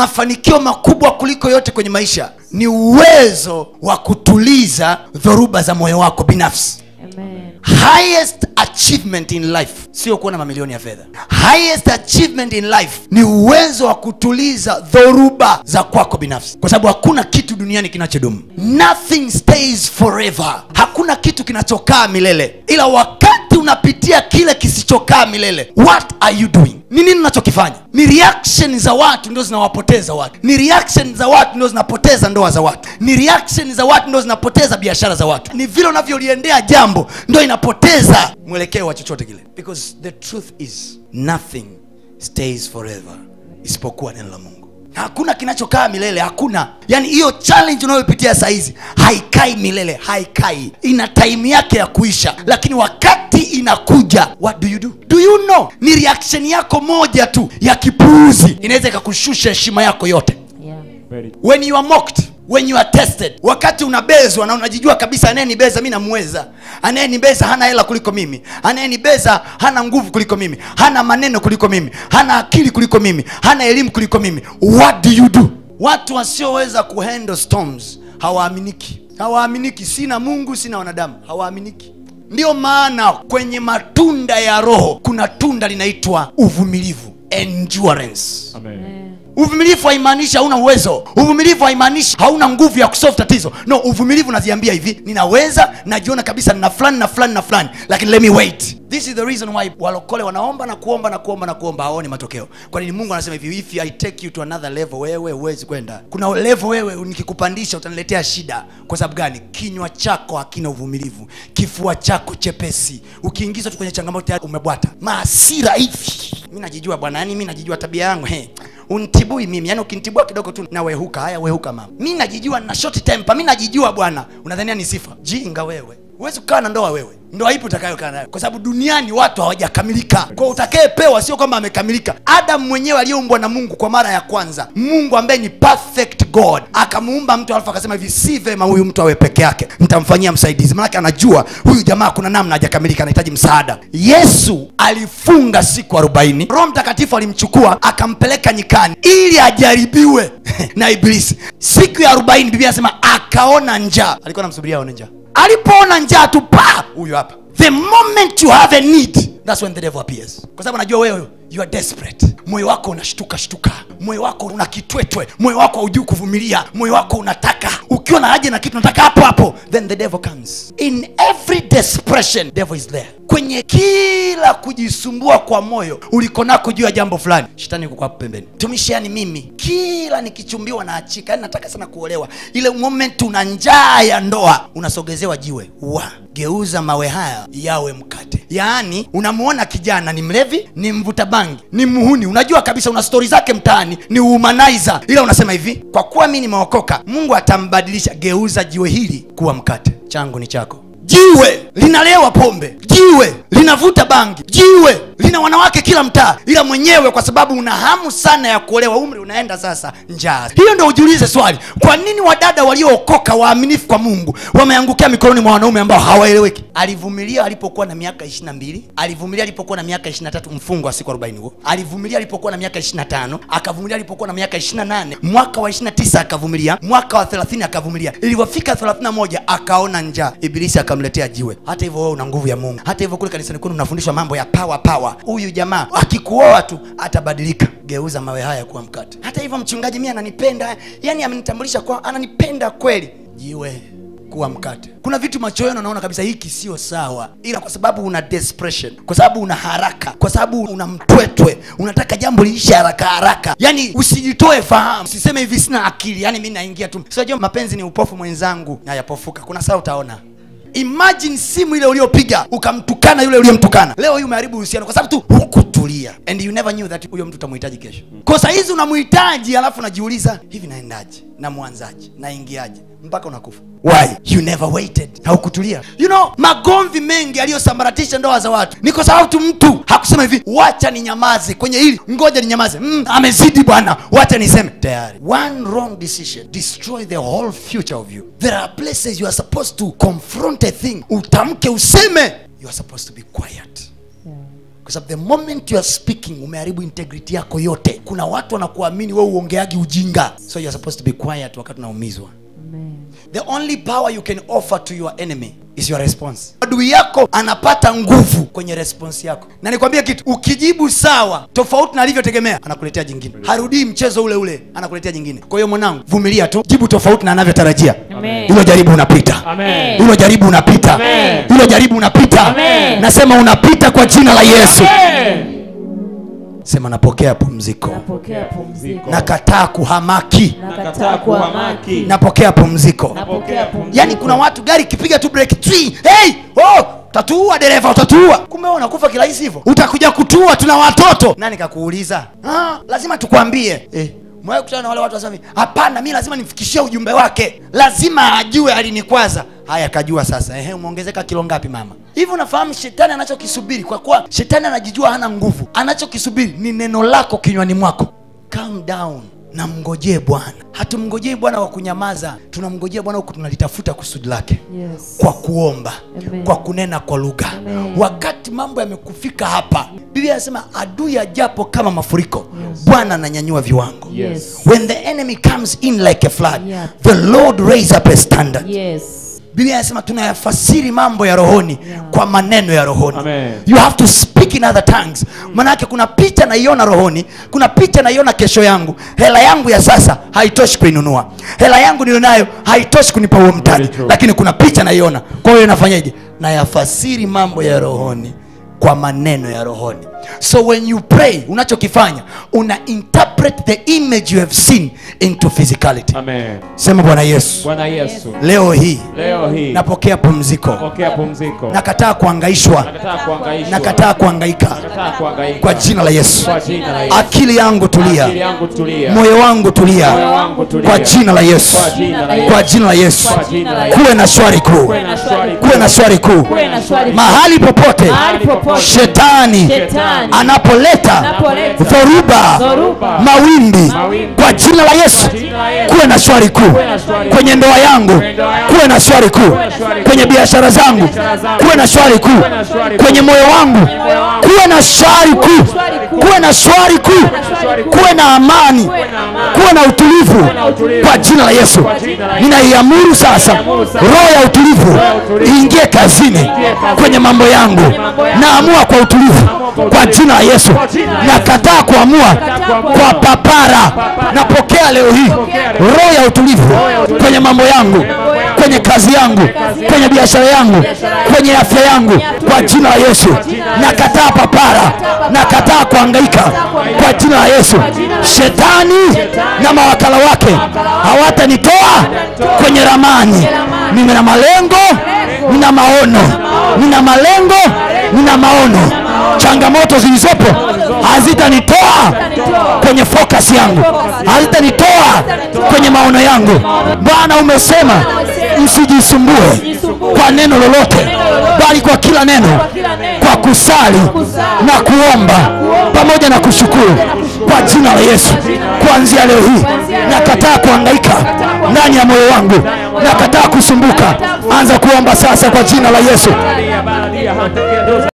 mafanikio makubwa kuliko yote kwenye maisha ni uwezo wa kutuliza dhoruba za moyo wako binafsi Amen. highest achievement in life sio kuwa na mamilioni ya fedha highest achievement in life ni uwezo wa kutuliza dhoruba za kwako binafsi kwa sababu hakuna kitu duniani kinachodumu nothing stays forever hakuna kitu kinachokaa milele ila wakati unapitia kile kisichokaa milele what are you doing ni nini unachokifanya ni reaction za watu ndio zinawapoteza watu ni reaction za watu ndio zinapoteza ndoa za watu ni reaction za watu ndio zinapoteza biashara za watu ni vile unavyoliendea jambo ndio inapoteza mwelekeo wa chochote kile because the truth is nothing stays forever isipokuwa neno la mungu hakuna kinachokaa milele hakuna yaani hiyo challenge unayopitia sahizi haikai milele haikai ina time yake ya kuisha lakini wakati inakuja what do you do do you know ni reaction yako moja tu ya kipuuzi inaweza ikakushusha heshima yako yote Yeah. Very when you are mocked when you are tested wakati unabezwa na unajijua kabisa anayenibeza mi namweza anayenibeza hana hela kuliko mimi anayenibeza hana nguvu kuliko mimi hana maneno kuliko mimi hana akili kuliko mimi hana elimu kuliko mimi what do you do watu wasioweza kuhandle storms hawaaminiki hawaaminiki sina mungu sina wanadamu hawaaminiki ndiyo maana kwenye matunda ya roho kuna tunda linaitwa uvumilivu endurance Amen. uvumilivu haimaanishi hauna uwezo uvumilivu haimaanishi hauna nguvu ya kusolve tatizo no uvumilivu unaziambia hivi ninaweza najiona kabisa nina fulani na fulani na fulani lakini let me wait this is the reason why walokole wanaomba na kuomba na kuomba na kuomba hawaoni matokeo kwa nini mungu anasema hivi if I take you to another level wewe huwezi kwenda kuna level wewe nikikupandisha utaniletea shida kwa sababu gani kinywa chako hakina uvumilivu kifua chako chepesi ukiingizwa tu kwenye changamoto tayari umebwata maasira hivi mi najijua bwana yani mi najijua tabia yangu he untibui mimi yani ukinitibua kidogo tu na wehuka haya wehuka mama mi najijua na short temper mi najijua bwana unadhania ni sifa jinga wewe huwezi kukaa na ndoa wewe ndoa ipi utakayokaa nayo kwa sababu duniani watu hawajakamilika kwa utakayepewa sio kwamba amekamilika adamu mwenyewe aliyeumbwa na mungu kwa mara ya kwanza mungu ambaye ni perfect god akamuumba mtu alafu akasema hivi si vema huyu mtu awe peke yake nitamfanyia msaidizi manake anajua huyu jamaa kuna namna hajakamilika anahitaji msaada yesu alifunga siku arobaini roho mtakatifu alimchukua akampeleka nyikani ili ajaribiwe na ibilisi siku ya arobaini biblia anasema akaona njaa alikuwa namsubiria aone njaa alipoona njaa tu pa huyu hapa the moment you have a need that's when the devil appears kwa sababu anajua wewe you are desperate moyo wako unashtuka shtuka moyo wako una kitwetwe moyo wako haujui kuvumilia moyo wako unataka ukiwa na haja na kitu unataka hapo hapo then the devil comes in every desperation devil is there kwenye kila kujisumbua kwa moyo uliko nako juu ya jambo fulani shetani yuko hapo pembeni tumishi yani mimi kila nikichumbiwa na achika yani nataka sana kuolewa ile moment una njaa ya ndoa unasogezewa jiwe wa geuza mawe haya yawe mkate yaani unamuona kijana ni mlevi ni mvuta bangi ni muhuni unajua kabisa una stori zake mtaani ni humanizer ila unasema hivi kwa kuwa mi nimeokoka mungu atambadilisha geuza jiwe hili kuwa mkate changu ni chako jiwe linalewa pombe jiwe linavuta bangi jiwe lina wanawake kila mtaa ila mwenyewe kwa sababu una hamu sana ya kuolewa umri unaenda sasa njaa hiyo ndo ujiulize swali kwa nini wadada waliookoka waaminifu kwa mungu wameangukia mikononi mwa wanaume ambao hawaeleweki alivumilia alipokuwa na miaka ishiri na mbili alivumilia alipokuwa na miaka ishiri na tatu mfungo wa siku arobaini huo alivumilia alipokuwa na miaka ishiri na tano akavumilia alipokuwa na miaka ishiri na nane mwaka wa ishiri na tisa akavumilia mwaka wa thelathini akavumilia ilivyofika thelathini na moja akaona njaa ibilisi akamletea jiwe hata hivyo wewe una nguvu ya mungu hata hivyo kule kanisani kwenu unafundishwa mambo ya pawa pawa huyu jamaa akikuoa tu atabadilika geuza mawe haya kuwa mkate hata hivyo mchungaji mi ananipenda yani amenitambulisha kwa ananipenda kweli jiwe kuwa mkate kuna vitu macho yenu anaona kabisa hiki sio sawa ila kwa sababu una desperation kwa sababu una haraka kwa sababu una mtwetwe unataka jambo liishe haraka haraka yani usijitoe fahamu usiseme hivi sina akili yani mi naingia tu sinajua mapenzi ni upofu mwenzangu nayapofuka kuna saa utaona imagine simu ile uliopiga ukamtukana yule uliyemtukana leo hii umeharibu uhusiano kwa sababu tu hukutulia and you never knew that huyo mtu utamhitaji kesho kwa saa hizi unamhitaji alafu unajiuliza hivi naendaje namwanzaje naingiaje mpaka unakufa why you never waited haukutulia you know magomvi mengi aliyosambaratisha ndoa za watu ni kwa sababu tu mtu hakusema hivi wacha ni nyamaze kwenye hili ngoja ni nyamaze mm, amezidi bwana wacha niseme tayari one wrong decision destroy the whole future of you there are places you are supposed to confront a thing utamke useme you are supposed to be quiet kwa sababu the moment you are speaking umeharibu integrity yako yote kuna watu wanakuamini wewe uongeagi ujinga so you are supposed to be quiet wakati unaumizwa Amen. the only power you can offer to your enemy is your response adui yako anapata nguvu kwenye response yako na nikwambie kitu ukijibu sawa tofauti na alivyotegemea anakuletea jingine harudii mchezo ule ule anakuletea jingine kwa hiyo mwanangu vumilia tu jibu tofauti na anavyotarajia Amen. hilo jaribu unapita Amen. hilo jaribu unapita Amen. hilo jaribu unapita Amen. nasema unapita kwa jina la yesu Amen. sema napokea pumziko Napokea pumziko. nakataa kuhamaki Nakataa kuhamaki. napokea pumziko Napokea pumziko. yaani kuna watu gari ikipiga tu break three, hey, oh, utatuua dereva utatuua kumbe wewe unakufa kirahisi hivyo utakuja kutua tuna watoto nani kakuuliza ah, lazima tukwambie eh. Mwae kutana na wale watu wasema hapana mi lazima nimfikishie ujumbe wake lazima ajue alinikwaza haya kajua sasa ehe umeongezeka kilo ngapi mama hivi unafahamu shetani anachokisubiri kwa kuwa shetani anajijua hana nguvu anachokisubiri ni neno lako kinywani mwako calm down na mngojee bwana hatumngojei bwana wa kunyamaza tunamngojea bwana huku tunalitafuta kusudi lake Yes. kwa kuomba Amen. kwa kunena kwa lugha Amen. wakati mambo yamekufika hapa biblia anasema adui ajapo kama mafuriko bwana ananyanyua viwango Yes. when the enemy comes in like a flood Yeah. the lord raise up a standard Yes. biblia anasema tunayafasiri mambo ya rohoni Yeah. kwa maneno ya rohoni Amen. you have to speak in other tongues manake kuna picha naiona rohoni kuna picha naiona kesho yangu hela yangu ya sasa haitoshi kuinunua hela yangu nilionayo haitoshi kunipa huo mtaji Very true. lakini kuna picha naiona kwa hiyo nafanyaje nayafasiri mambo ya rohoni kwa maneno ya rohoni so when you pray unachokifanya una interpret the image you have seen into physicality Amen. sema bwana yesu Bwana Yesu, leo hii leo hii napokea pumziko pokea pumziko. nakataa kuangaishwa Nakataa kuhangaishwa. nakataa kuangaika Nakataa kuhangaika. kwa jina la yesu Kwa jina la Yesu. akili yangu Akili tulia yangu tulia. moyo wangu tulia Moyo wangu tulia. kwa jina la yesu Kwa jina la Yesu. kwa jina la yesu Kwa jina la Yesu. kuwe na shwari kuu Kuwe na shwari kuwe na shwari kuu Kuwe na shwari. mahali popote Mahali popote. shetani Shetani. anapoleta Anapoleta. dhoruba Dhoruba. mawimbi Mawimbi. kwa jina la yesu jina la Yesu. kuwe na shwari kuu na shwari kuu. kwenye ndoa yangu Kwenye ndoa yangu. kuwe na shwari kuu na shwari kuu. kwenye biashara zangu Biashara zangu. kuwe na shwari kuu na shwari kuu. kwenye moyo wangu moyo wangu. kuwe na shwari kuu shwari kuu. kuwe na shwari kuu shwari kuu. kuwe na amani na amani. kuwe na utulivu na utulivu. kwa jina la yesu Kwa jina la Yesu. ninaiamuru sasa Ninaiamuru sasa. roho ya utulivu ya utulivu. iingie kazini kazini. kwenye mambo yangu mambo yangu. naamua kwa utulivu kwa kwa utulivu. jina la yesu Kwa jina la Yesu. nakataa kuamua kuamua. kwa papara napokea leo hii leo. roho ya utulivu ya utulivu. kwenye mambo yangu mambo yangu. kwenye kazi yangu kwenye biashara yangu kwenye afya yangu kwa jina la yesu nakataa papara nakataa kuangaika kwa jina la yesu shetani na mawakala wake hawatanitoa kwenye ramani nina malengo nina maono nina malengo nina maono changamoto zilizopo hazitanitoa kwenye focus yangu hazitanitoa kwenye maono yangu bwana umesema msijisumbue kwa neno lolote bali kwa kila neno kwa kusali na kuomba pamoja na kushukuru kwa jina la yesu kuanzia leo hii nakataa kuangaika ndani ya moyo wangu nakataa kusumbuka anza kuomba sasa kwa jina la yesu Balia, balia, hatakia doza.